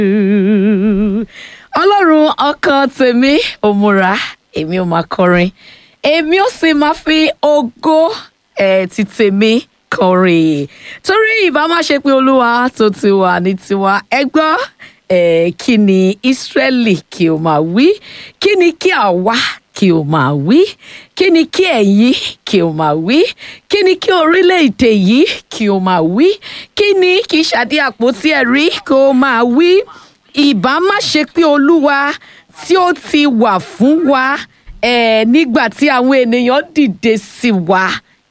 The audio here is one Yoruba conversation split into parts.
ọlọ́run ọkàn tèmi ò múra èmi ò máa kọrin èmi ò sì máa fi ògo ẹ̀ ti tèmi kọrin torí ìbá má ṣe pé olúwa tó ti wà ní tiwa ẹ gbọ́ ẹ̀ kí ni Ísírẹ́lì kí o máa wí kí ni kí àwa kí o máa wí kí ni kí ẹ̀yin kí o máa wí kí ni kí orílẹ̀-èdè yìí kí o máa wí kí ni kí Ṣadé Àpótí Ẹ̀rí kí o máa wí ìbá má ṣe pé olúwa tí ó ti wà fún wa eh, nígbà tí àwọn ènìyàn dìde sí wa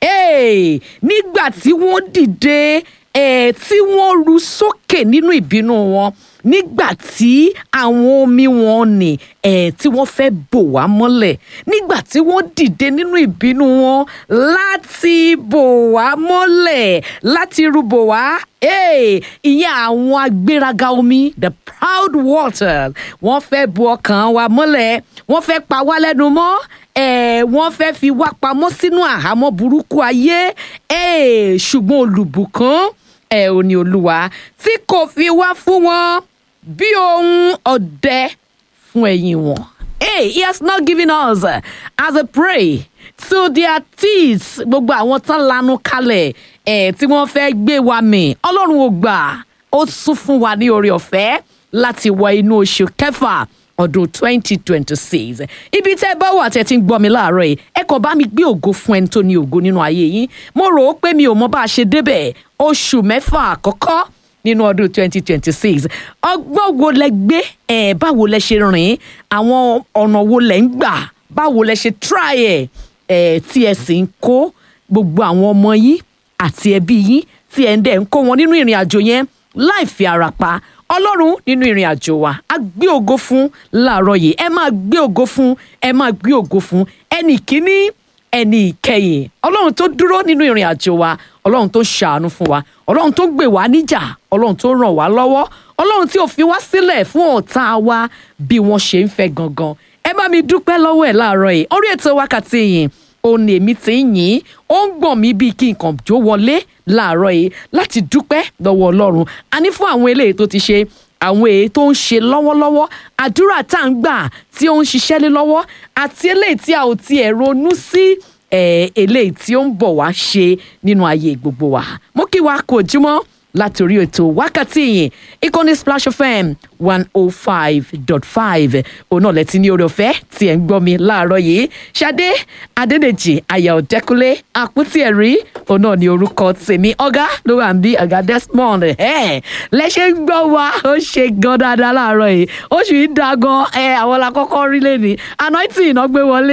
eh, nígbà tí wọ́n dìde eh, tí wọ́n ru sókè nínú ìbínú wọn nígbà tí àwọn omi wọn nì eh, tí wọ́n fẹ́ bò wá mọ́lẹ̀ nígbà tí wọ́n dìde nínú ìbínú wọn láti bò wá mọ́lẹ̀ láti rúbò wá eh, ìyẹn àwọn agbéraga omi the proud water wọ́n fẹ́ bu ọkàn wa mọ́lẹ̀ wọ́n fẹ́ pa wá lẹ́nu mọ́ eh, wọ́n fẹ́ fi wá pamọ́ sínú àhámọ́ burúkú ayé eh, ṣùgbọ́n olùbùkún ẹ ò ní olúwa tí kò fi wá fún wọn bí ohun ọdẹ fún ẹ̀yìn wọn. Hey, he has not given us uh, as a prey to their teeth gbogbo àwọn tán lanu kalẹ̀ ẹ̀ tí wọ́n fẹ́ gbé wa mì ọlọ́run ò gbà ó sún fún wa ní oore ọ̀fẹ́ láti wọ inú oṣù kẹfà ọdún 2026 ibi tẹ́ ẹ bá wà tẹ́ ti ń gbọ́ mi láàárọ̀ yìí ẹ kàn bá mi gbé ògo fún ẹni tó ní ògo nínú ayé yín mo rò ó pé mi ò mọ bá a ṣe débẹ̀ oṣù mẹ́fà àkọ́kọ́ nínú ọdún 2026 ọgbọ́n wo lẹ gbé ẹ̀ báwo lẹ ṣe rìn àwọn ọ̀nà wo lẹ ń gbà báwo lẹ ṣe try ẹ̀ ẹ̀ tí ẹ sì ń kó gbogbo àwọn ọmọ yín àti ẹbí yín tí ẹ ń dẹ̀ ń kó wọn nínú ìrìn àjò yẹn láì fi ara pa ọlọ́run nínú ìrìn àjò wa a gbé ògo fún láàárọ̀ yìí ẹ máa gbé ògo fún ẹ máa gbé ògo fún ẹnì kíní ẹnì ìkẹyìn ọlọ́run tó dúró nínú ìrìn àjò wa ọlọ́run tó ṣàánú fún wa ọlọ́run tó gbè wá níjà ọlọ́run tó ràn wá lọ́wọ́ ọlọ́run tí ò fi wá sílẹ̀ fún ọ̀tá wa bí wọ́n ṣe ń fẹ́ gangan ẹ bá mi dúpẹ́ lọ́wọ́ ẹ̀ láàárọ̀ yìí orí ètò wákàtí yìí òun ni èmi ti ń yìn ó ń gbọ̀n mí bíi kí nǹkan jó wọlé láàárọ̀ yìí láti dúpẹ́ lọ́wọ́ ọlọ́run a ní fún àwọn eléyìí tó ti ṣe àwọn èyí tó ń ṣe lọ́wọ́lọ́wọ́ àdúrà tá à ń gbà tí ó ń ṣiṣẹ́ lé lọ́wọ́ àti eléyìí tí a ò tiẹ̀ ronú sí eléyìí tí ó ń bọ̀ wá ṣe nínú ayé gbogbo wa mo kí wa kú ojúmọ́ láti orí ètò wákàtí yìí ìkànnì Splash FM one oh five dot five òun náà lẹ́tí ní oore ọ̀fẹ́ tí ẹ̀ ń gbọ́ mi láàárọ̀ yìí Ṣadé Adédèjì Àyà Ọ̀dẹ́kúnlé àpótí ẹ̀rí òun náà ní orúkọ tèmi ọ̀gá ló wà ń bí ọ̀gá Desmond ẹ̀ lẹ́ṣẹ̀ ń gbọ́ wa ó ṣe gan dáadáa láàárọ̀ yìí oṣù yìí da gan ẹ̀ àwọn la kọ́kọ́ rí lẹ́ni anointing iná gbé wọlé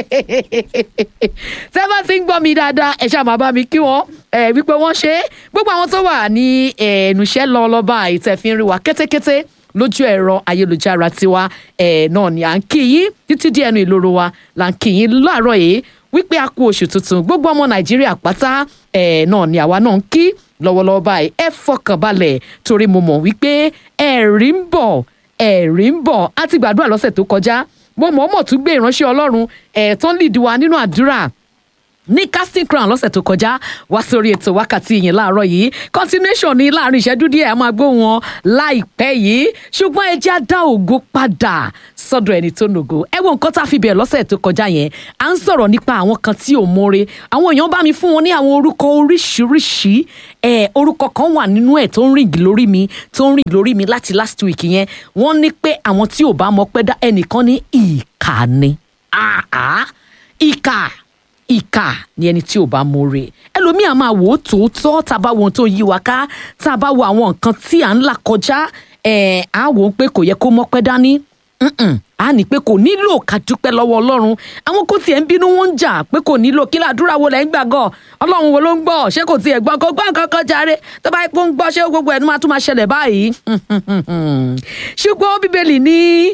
tẹ́ bá ti ń gbọ́ mi dáadáa ẹ̀ ṣáà máa bá mi kí wọ́n ẹ̀ wípé wọ́n ṣe é gbogbo àwọn tó wà ní ẹnuṣẹ́ lọ lọ́ba àìtẹ̀fín rí wa kétékété lójú ẹ̀rọ ayélujára tiwa ẹ̀ náà ni à ń kí yín títí díẹ̀ ẹnu ìloro wa là ń kí yín láàárọ̀ yìí wípé a kú oṣù tuntun gbogbo ọmọ nàìjíríà pátá ẹ̀ náà ni àwa náà ń kí lọ́wọ́lọ́wọ́ báyìí ẹ fọkàn balẹ̀ torí mo mọ̀ wípé ẹ̀rí ń bọ̀ ẹ̀rí ń bọ̀ á ti gbàdúrà lọ́sẹ̀ tó kọjá mo mọ̀ ọ́ mọ̀ tún gbé ìránṣẹ́ ọlọ́run ẹ̀ tán lìdí wa nínú àdúrà ní casting crown lọ́sẹ̀ tó kọjá wá sórí ètò wákàtí yìí láàárọ̀ yìí continuation ní láàrin ìṣẹ́jú díẹ̀ a máa gbóhùn wọn láìpẹ́ yìí ṣùgbọ́n ẹ jẹ́ á dá ògo padà sọ́dọ̀ ẹni tó nògo ẹ wo nǹkan tá a fi bẹ̀rẹ̀ lọ́sẹ̀ tó kọjá yẹn à ń sọ̀rọ̀ nípa àwọn kan tí ò mọ̀re àwọn èèyàn bá mi fún wọn ní àwọn orúkọ oríṣiríṣi ẹ orúkọ kan wà nínú ẹ̀ tó ń rìn lórí mi tó ń rìn lórí mi láti last week yẹn wọ́n ní pé àwọn tí ò bá mọ̀ pẹ́ dá ẹnìkan ní ìkà ni àá ìkà ìkà ni ẹni tí ò bá mọ̀re ẹlòmíà máa wò ó tòótọ́ tá a bá wo ohun tó yí wa ká tá a bá wo àwọn nǹkan tí à ń là kọjá ẹ̀ á wò ó pé kò yẹ kó mọ́pẹ́ dání a ní pé kò nílò ká dúpẹ́ lọ́wọ́ ọlọ́run àwọn kò tiẹ̀ ń bínú wọn ń jà pé kò nílò kí làdúrà wo lẹ́ ń gbàgọ́ ọlọ́run wo ló ń gbọ́ ṣé kò tiẹ̀ gbọ́ kó gbọ́ nǹkan kan jàre tó bá yẹ kó ń gbọ́ ṣé gbogbo ẹ̀ ní máa tún máa ṣẹlẹ̀ báyìí ṣùgbọ́n bíbélì ní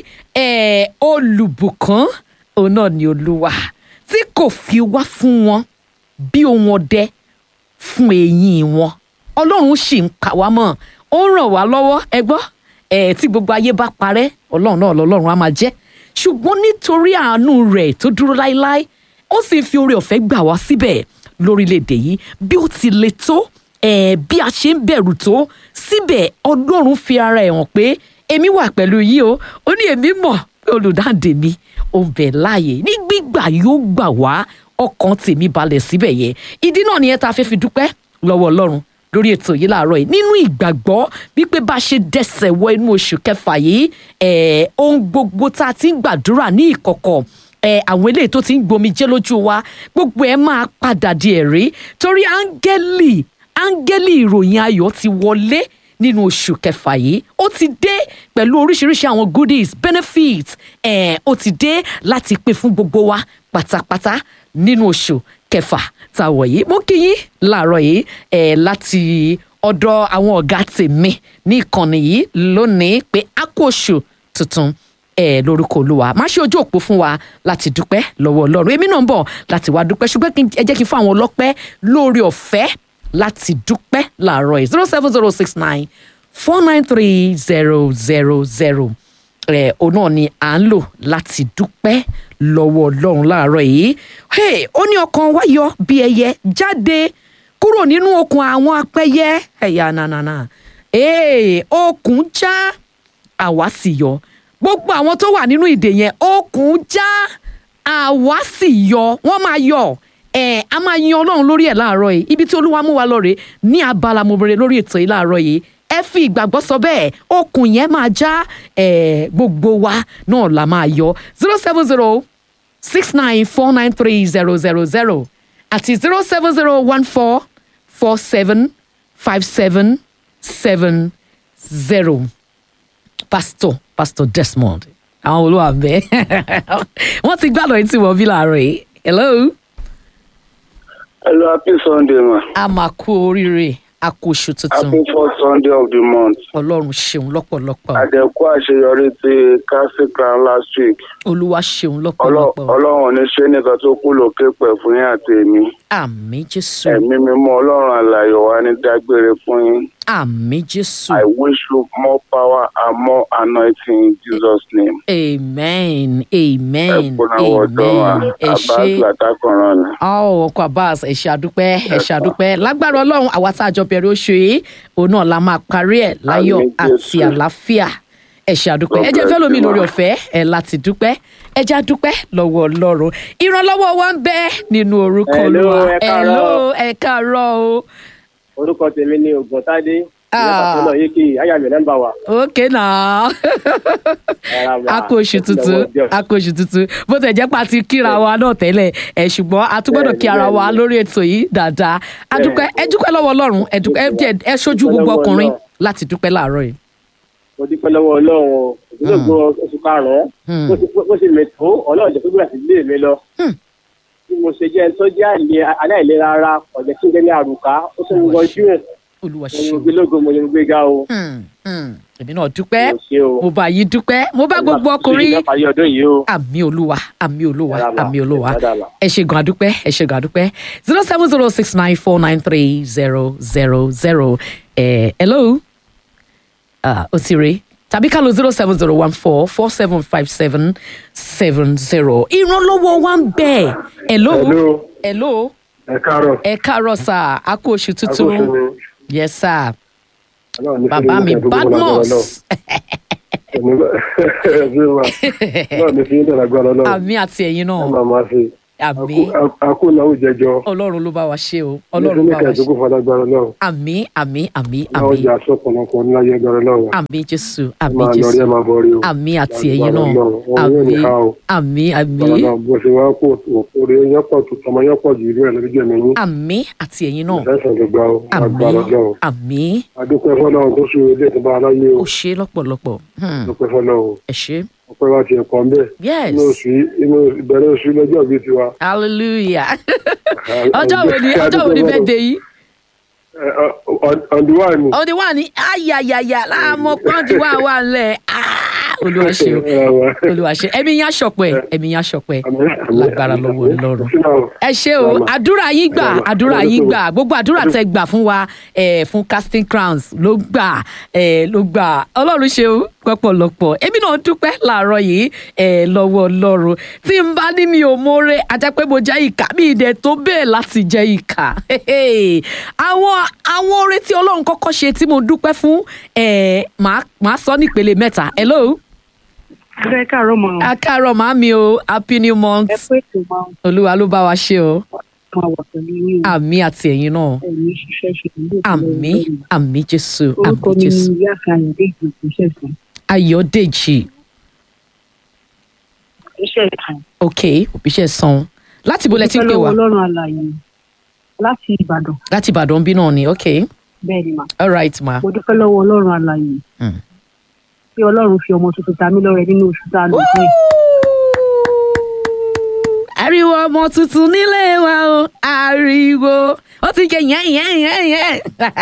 olùbùkún òun náà ni olúwa tí kò fi wá fún wọn bí ohun ọdẹ fún eyín wọn ọlọ́run sì ń kà wá mọ́ ó ń ràn wá lọ́wọ́ ẹ gbọ́ ẹ̀ tí gbogbo ayé bá parẹ́ ọlọ́run náà lọ́lọ́run á máa jẹ́ ṣùgbọ́n nítorí àánú rẹ̀ tó dúró láéláé ó sì fi oore ọ̀fẹ́ gbà wá síbẹ̀ lórílẹ̀‐èdè yìí bí ó ti le tó ẹ̀ bí a ṣe ń bẹ̀rù tó síbẹ̀ ọlọ́run fi ara ẹ̀ hàn pé èmi wà pẹ̀lú yìí o ó ní èmi mọ̀ pé olùdáǹdè mi ò ń bẹ láàyè ní gbígbà yóò gbà wá ọkàn tèmi balẹ̀ síbẹ̀ yẹn ìdí náà nìyẹn tá a fẹ́ fi dúpẹ́ lọ́wọ́ ọlọ́run lórí ètò yìí láàárọ̀ yìí nínú ìgbàgbọ́ wípé bá a ṣe dẹsẹ̀ wọ inú oṣù kẹfà yìí ẹ̀ ohun gbogbo tá a ti ń gbàdúrà ní ìkọ̀kọ̀ ẹ̀ àwọn eléyìí tó ti ń gbomi jẹ́ lójú wa gbogbo ẹ̀ máa padà di ẹ̀rí torí áńgẹ́lì áńgẹ́lì ìròyìn ayọ̀ ti wọlé nínú oṣù kẹfà yìí ó ti dé pẹ̀lú oríṣiríṣi àwọn goodies benefits ẹ̀ ó ti dé láti pín fún gbogbo wa pátápátá nínú oṣù kẹfà tá a wọ̀ yìí mo kí yín láàárọ̀ yìí ẹ̀ láti ọ̀dọ̀ àwọn ọ̀gá tèmi ní ìkànnì yìí lónìí pé a kó oṣù tuntun ẹ lórúkọ olúwa má ṣe ojú òpó fún wa láti dúpẹ́ lọ́wọ́ ọlọ́run èmi náà ń bọ̀ láti wá dúpẹ́ ṣùgbọ́n kí n- ẹ jẹ́ kí n fún àwọn ọlọ́pẹ́ lórí ọ̀fẹ́ láti dúpẹ́ láàárọ̀ yìí zero seven zero six nine four nine three zero zero zero ẹ òun náà ni à ń lò láti dúpẹ́ lọ́wọ́ ọlọ́run láàárọ̀ yìí Hey, ó ní ọkàn wa yọ bí ẹyẹ jáde kúrò nínú okùn àwọn apẹyẹ ẹ̀yà nànànà Hey, okùn já àwa sì yọ gbogbo àwọn tó wà nínú ìdè yẹn okùn já àwa sì yọ wọ́n máa yọ ẹ a máa yan Ọlọ́run lórí ẹ̀ láàárọ̀ yìí ibi tí Olúwa mú wa lọ rèé ní abala mobere lórí ètò yìí láàárọ̀ yìí ẹ fi ìgbàgbọ́ sọ bẹ́ẹ̀ okùn yẹn máa já ẹ gbogbo wa náà la máa yọ zero seven zero six nine four nine three zero zero zero àti zero seven zero one four four seven five seven seven zero pastor pastor desmond àwọn olúwa ń bẹ wọn ti gbàdọ̀ yìí tí wọ́n bí láàárọ̀ yìí hello Hello, happy Sunday, ma. a máa kú oríire a kú oṣù tuntun Happy first Sunday of the month. ọlọ́run ṣeun lọ́pọ̀lọpọ̀ Àdẹ̀kú àṣeyọrí ti Castle Crown last week. olúwa ṣeun Ọlọ́- lọ́pọ̀lọpọ̀ Ọlọ́run ò ní ṣe nìkan tó kú lókè pẹ̀ fún yín àti èmi. àmì jésù Ẹ̀mí mímọ́ Ọlọ́run àlàyé wa ní dágbére fún yín. àmì jésù I wish you more power and more anointing in Jesus' name. amen Ẹ amen kúnra wọ̀dọ́ wa. amen ẹ Abbas ṣé. Latakoran ni. ọ ọkọ Abbas ẹ ṣé àdúpẹ́ ẹ ṣé àdúpẹ́ lágbára Ọlọ́run àwa tá a jọ bẹ̀rẹ̀ oṣù yìí òun náà la máa parí ẹ̀ láyọ̀ Àmín, àti Jésù. àlàáfíà ẹ ṣé àdúpẹ́ God ẹ jẹ́ fẹ́ bless lómi you, lórí ma. ọ̀fẹ́ ẹ láti dúpẹ́ ẹ já dúpẹ́ lọ́wọ́ Ọlọ́run ìrànlọ́wọ́ wa ń bẹ nínú orúkọ Hello, Olúwa ẹ káàárọ̀. Hello, ẹ káàárọ̀ o orúkọ tèmi ni ògùntàdé Ah. ìyá yìí kì í àyà mi nọ́mbà wa. okay náà a kó oṣù tuntun a kó oṣù tuntun bó tẹ̀ jẹ́ pa ti kíra wa náà tẹ́lẹ̀ ẹ̀ ṣùgbọ́n a tún gbọ́dọ̀ kí ara wa Bẹ́ẹ̀ni, lórí ètò yìí dáadáa a dúpẹ́ ẹ dúpẹ́ lọ́wọ́ Ọlọ́run ẹ dúpẹ́ ẹ jẹ́ ẹ ṣojú gbogbo Lọ́wọ́ ọkùnrin Ọlọ́run. láti dúpẹ́ láàárọ̀ yìí. mo dúpẹ́ lọ́wọ́ ọlọ́run o ìdílé gbọ́ oṣù karùn-ún Hmm. bó ti- bó ṣe mẹ́tò ọlọ́run jẹ́ pípẹ́ àti ilé mi lọ. Hmm. bí mo ṣe jẹ́ ẹni tó jẹ́ àìlè- aláìlera ara ọ̀jẹ̀ tí ń jẹ́ ní àrùká ó tún ń wọjú ẹ̀ Olúwa mo ṣeun. gbé lógo mo yẹn gbé ga o. Hmm, hmm. èmi náà dúpẹ́ mo ṣe o. mo bá yín dúpẹ́ mo bá gbogbo ọkùnrin Ìjọba parí ọdún yìí o. àmì olúwa àmì olúwa Dáadáa, àmì olúwa dáadáa. ẹ ṣe gan adúpẹ́ ẹ ṣe gan adúpẹ́ zero seven zero six nine four nine three zero zero zero ẹ hello ah ó ti rè tàbí ká lo zero seven zero one four four seven five seven seven zero ìrànlọ́wọ́ wa ń bẹ hello Hello. hello ẹ káàárọ̀ ẹ káàárọ̀ sà á kú oṣù tuntun yes sir bàbá mi badmus náà ní fi ń dẹ̀ lágbára náà àmì àti ẹ̀yin ẹ náà máa máa fi àmì àkó náà ó jẹjọ ọlọ́run ló bá wa ṣe o ní ọlọ́run bá wa ṣe kẹẹ̀dógún fún alágbára náà àmì àmì àmì náà ó àmì jẹ aṣọ ọ̀pọ̀lọpọ̀ níláyé agbára náà àmì jésù àmì máa lọ rí ẹ jésù máa bọ rí o àmì àti ẹ̀yin náà Lágbára Ọlọ́run, ọ̀run yóò ní àmì ká o. àmì àmì Bàbá náà bó ṣe wá kó òkúre yọpọ̀ tó tọmọ yọpọ̀ jù irú ẹ̀ lójú ẹ̀mí yín àmì àti ẹ̀yin náà ìfẹsẹ̀ ló gbà ó àmì agbára náà àmì adúpẹ́ fọlọ́run tó ṣe ilé ìtọ́ba aláyé o ó ṣe lọ́pọ̀lọpọ̀ Hmm, adúpẹ́ fọlọ́run ẹ ṣe ọpẹ́ wa ti ẹ̀kọ́ ń bẹ̀ yes inú oṣù yìí inú ìbẹ̀rẹ̀ oṣù yìí lọ́jọ́ bíi tiwa. hallelujah ọjọ́ wo ni ọjọ́ wo ni birthday yìí ọ̀dùnwá ni. ọdẹ wà ní ayayaya láàmú pọ́ǹtì wà wà lẹ̀ olúwa ṣe o olúwa ṣe ẹ̀mí yín aṣọpẹ́ ẹ̀mí yín aṣọpẹ́ lágbára lọ́wọ́ Ọlọ́run ẹ ṣé o àdúrà yín gbà àdúrà yín gbà gbogbo àdúrà tẹ gbà fún wa eh, fún casting crowns ló gbà eh, ló gbà Ọlọ́run ṣe o pọ̀pọ̀lọpọ̀ èmi náà dúpẹ́ láàárọ̀ yìí ẹ̀ lọ́wọ́ ọlọ́run tí n bá ní mi ò mórè ajá pé mo jẹ́ ìkà mi ìdẹ̀ tó bẹ́ẹ̀ láti jẹ́ ìkà àwọn àwọn oore tí ọlọ́run kọ́kọ́ ṣe tí mo dúpẹ́ fún ẹ̀ máa sọ nípele mẹ́ta hello ẹ káàárọ̀ mọ́ akáàárọ̀ màmí o happy new month ẹ pé ètò máa ń olúwa ló bá wa ṣe o máa wà pẹ̀lú yín o àmì àti ẹ̀yin náà ẹ̀mí ṣiṣẹ́ ṣe ìlú àmì àmì jésù orúkọ àmì mi ni jésù ìyá àkàyọ̀dé ìgbìmọ̀ iṣẹ́ ìsìn ayọ̀dèjì iṣẹ́ ìkànnì. ok òbíṣẹ́ san láti ibo lẹ ti ń pè wá ọlọ́run àlàyé láti ìbàdàn láti ìbàdàn bí náà ni ok bẹ́ẹ̀ ni mà all right ma mo dúpẹ́ lọ́wọ́ ọlọ́run àlàyé Mm. tí ọlọ́run fi ọmọ tuntun ta mí lọ́rẹ nínú oṣù tá a lò fún ẹ̀. ariwo ọmọ tuntun nílé wa o ariwo ó ti jẹ yẹn yẹn yẹn yẹn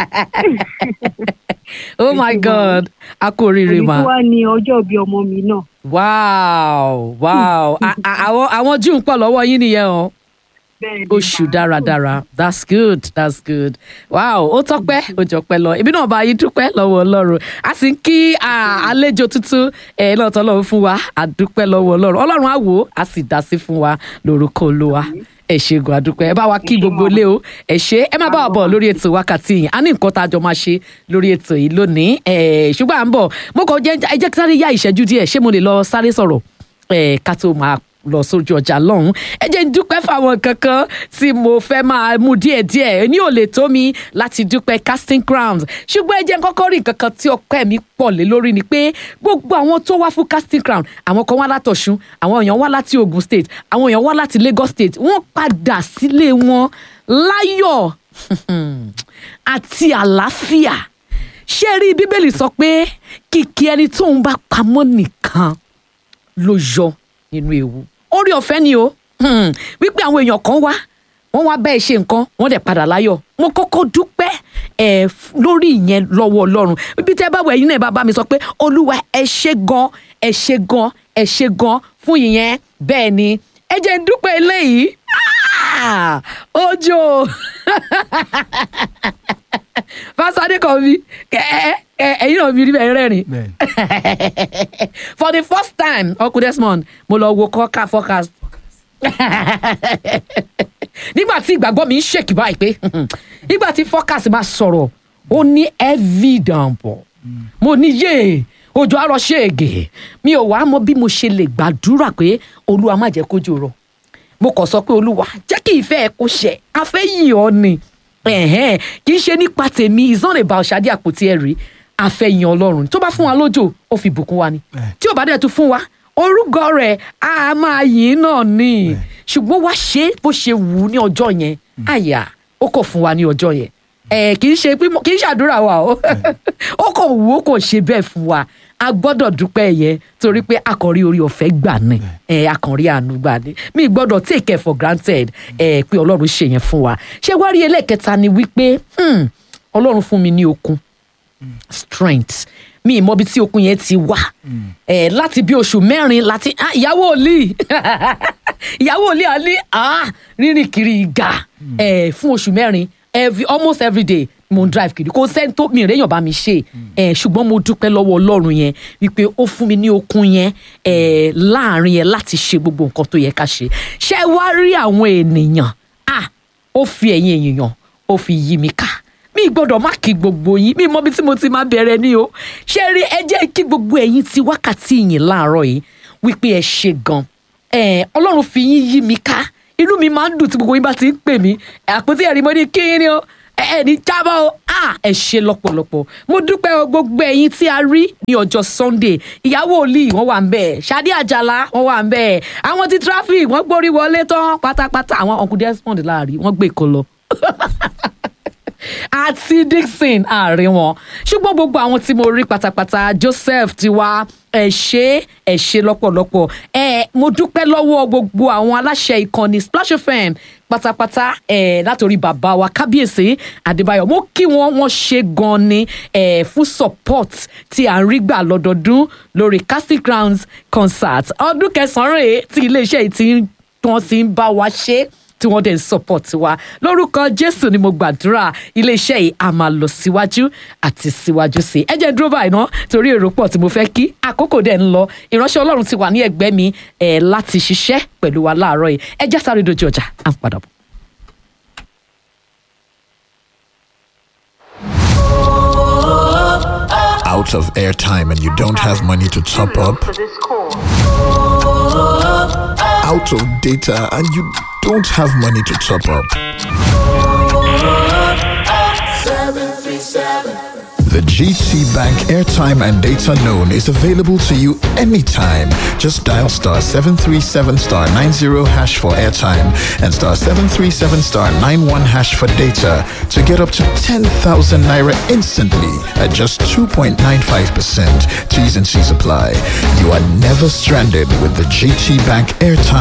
oh my god a kú oríire èyí ma tó wá ní ọjọ́ bíi ọmọ mi náà wow wow A- a- àwọn àwọn june pọ̀ lọ́wọ́ yín nìyẹn o bẹ́ẹ̀ ni oṣù mà. dáradára that's good that's good wow ó tọ́pẹ́ ó jọpẹ́ lọ ibi náà bá yín dúpẹ́ lọ́wọ́ ọlọ́run a sì ń kí ah, àlejò tuntun ẹ̀ náà tọ́lọ́run fún wa a dúpẹ́ lọ́wọ́ ọlọ́run ọlọ́run á wò ó a sì dá sí fún wa lórúkọ olúwa ẹ ṣe gan adúpẹ́ ẹ bá wa kí gbogbo ilé o ẹ ṣe ẹ má bá wa bọ̀ lórí ètò wákàtí yìí a ní nǹkan tá a jọ máa ṣe lórí ètò yìí lónìí ẹ ṣùgbọ́n à ń bọ̀ mo kàn jẹ́ ẹ jẹ́ kí sáré yá ìṣẹ́jú díẹ̀ ṣé mo lè lọ sáré sọ̀rọ̀ ẹ ká tó máa lọ sójú ọjà lọ́hùn ẹ jẹ́ ń dúpẹ́ fáwọn kankan tí mo fẹ́ máa mú díẹ̀díẹ̀ ní ò lè tó mi láti dúpẹ́ casting crowns ṣùgbọ́n ẹ jẹ́ ń kọ́kọ́ rí kankan tí ọpẹ́ mi pọ̀ lé lórí ni pé gbogbo àwọn tó wá fún casting crown àwọn kan wá látọ̀ṣun àwọn èèyàn wá láti ogun state àwọn èèyàn wá láti lagos state wọ́n padà sílé wọn láyọ̀ àti àlàáfíà ṣé ẹ rí bíbélì sọ pé kìkì ẹni tóun bá pamọ́ nìkan ló yọ nínú ewu orí ọ̀fẹ́ ni o Hmm. wípé àwọn èèyàn kan wá wọ́n wá bẹ́ẹ̀ ṣe nǹkan wọ́n dẹ̀ padà láyọ̀ mo kọ́kọ́ dúpẹ́ ẹ̀ lórí ìyẹn lọ́wọ́ ọlọ́run bíbí tẹ́ bá wọ ẹ̀yin náà bá bá mi sọ pé olúwa ẹ ṣé gan ẹ ṣé gan ẹ ṣé gan fún ìyẹn bẹ́ẹ̀ ni ẹ jẹ́ n dúpẹ́ eléyìí Ah! ojo fásitì kan mi ẹ ẹ ẹ̀yin náà mi rí bẹ́ẹ̀ rẹ́rìn for the first time uncle desmond mo lọ wo kọ́ka forecast nígbà tí ìgbàgbọ́ mi ń ṣèkì báyìí pé nígbà tí forecast máa sọ̀rọ̀ ó ní heavy downpour mo ní yé òjò àrọ̀ ṣègè mi ò wá mọ bí mo ṣe lè gbàdúrà pé olúwa má jẹ́ kójò rọ̀ mo kàn sọ pé olúwa jẹ́ kí ìfẹ́ ẹ kó ṣẹ afẹ́ yìí ọ ni ẹ̀hẹ́n, kì í ṣe nípa tèmi it's not about ṣáde àpótí ẹ̀rí àfẹ́yìn ọlọ́run tó bá fún wa lójò ó fi bùkún wa ni tí ò bá dẹ̀ tún fún wa orúkọ rẹ̀ á máa yìn náà ni ṣùgbọ́n wá ṣe bó ṣe wù ú ní ọjọ́ yẹn àyà ó kò fún wa ní ọjọ́ yẹn ẹ kì í ṣe pé mo- kì í ṣàdúrà wa o ó kò wù ó kò ṣe bẹ́ẹ̀ fún wa a gbọ́dọ̀ dúpẹ́ yẹn torí pé akọ̀rí orí ọ̀fẹ́ gbà ní ẹ akọ̀rí àánú gbà ní mi gbọ́dọ̀ take it for granted ẹ pé ọlọ́run ṣe yẹn fún wa ṣé wá rí ẹlẹ́kẹta ni wípé hmm, ọlọ́run fún mi ní okun strength mi ì mọbi tí okun yẹn ti wá ẹ láti bí oṣù mẹ́rin láti ah, ìyàwó òlì ìyàwó òlì àlí ah, rírìn kiri ìgà ẹ fún oṣù mẹ́rin every almost every day mo ń drive kiri kò sẹ́ni tó mi ìrẹ́yàn bá mi ṣe ẹ ṣùgbọ́n mo dúpẹ́ lọ́wọ́ ọlọ́run yẹn wípé ó fún mi ní okun yẹn ẹ láàrin yẹn láti ṣe gbogbo nǹkan tó yẹ ká ṣe ṣé ẹ wá rí àwọn ènìyàn ah ó fi ẹ̀yìn èèyàn ó fi yí mi ká mi gbọ́dọ̀ má kí gbogbo yín mi mọ bí tí mo ti máa bẹ̀rẹ̀ ní o ṣé rí ẹ jẹ́ kí gbogbo ẹ̀yin ti wákàtí yìí láàárọ̀ yìí wípé ẹ ṣe gan ẹ ọlọ́run fi yín yí mi ká inú mi máa ń dùn tí gbogbo yín bá ti ń pè mí àpótí ẹ̀rí mo ní kí ni o ẹ ẹ ní jábọ̀ o ah ẹ ṣe lọ́pọ̀lọpọ̀ mo dúpẹ́ o gbogbo ẹ̀yin tí a rí ní ọjọ́ sunday ìyàwó olì wọ́n wà ń bẹ̀ ṣadé àjàlá wọ́n wà ń bẹ̀ àwọn ti traffic wọ́n gbórí wọlé tán pátápátá àwọn uncle desmond láàrin wọ́n gbé kọ lọ àti dixon àárín wọn ṣùgbọ́n gbogbo àwọn tí mo rí pátápátá joseph tiwa ẹ ṣé ẹ ṣé lọ́pọ̀lọpọ̀ ẹ mo dúpẹ́ lọ́wọ́ gbogbo àwọn aláṣẹ ìkànnì splash fm pátápátá ẹ látòrí bàbá wa kábíyèsí adébáyọ̀ mo kí wọn wọn ṣe gan ni ẹ fún support tí à ń rí gbà lọ́dọọdún lórí casting crowns concert ọdún kẹsànán rèé tí iléeṣẹ́ yìí ti ń tí wọ́n ti ń bá wa ṣe tí wọ́n dẹ̀ ń support wa lórúkọ jésù ni mo gbàdúrà iléeṣẹ́ yìí a máa lọ síwájú àti síwájú sí i ẹ jẹ́ dúró báyìí ná torí èrò pọ̀ tí mo fẹ́ kí àkókò dẹ̀ ń lọ ìránṣẹ́ ọlọ́run ti wà ní ẹgbẹ́ mi ẹ̀ láti ṣiṣẹ́ pẹ̀lú wa láàárọ̀ yìí ẹ jẹ́ sáré dojú ọjà à ń padà bọ̀. out of airtime and you don't have money to top up, out of data and you don't have money to top up. The GT Bank airtime and data loan is available to you anytime. Just dial star 737 star 90 hash for airtime and star 737 star 91 hash for data to get up to 10,000 naira instantly at just 2.95%. T's and C's apply. You are never stranded with the GT Bank airtime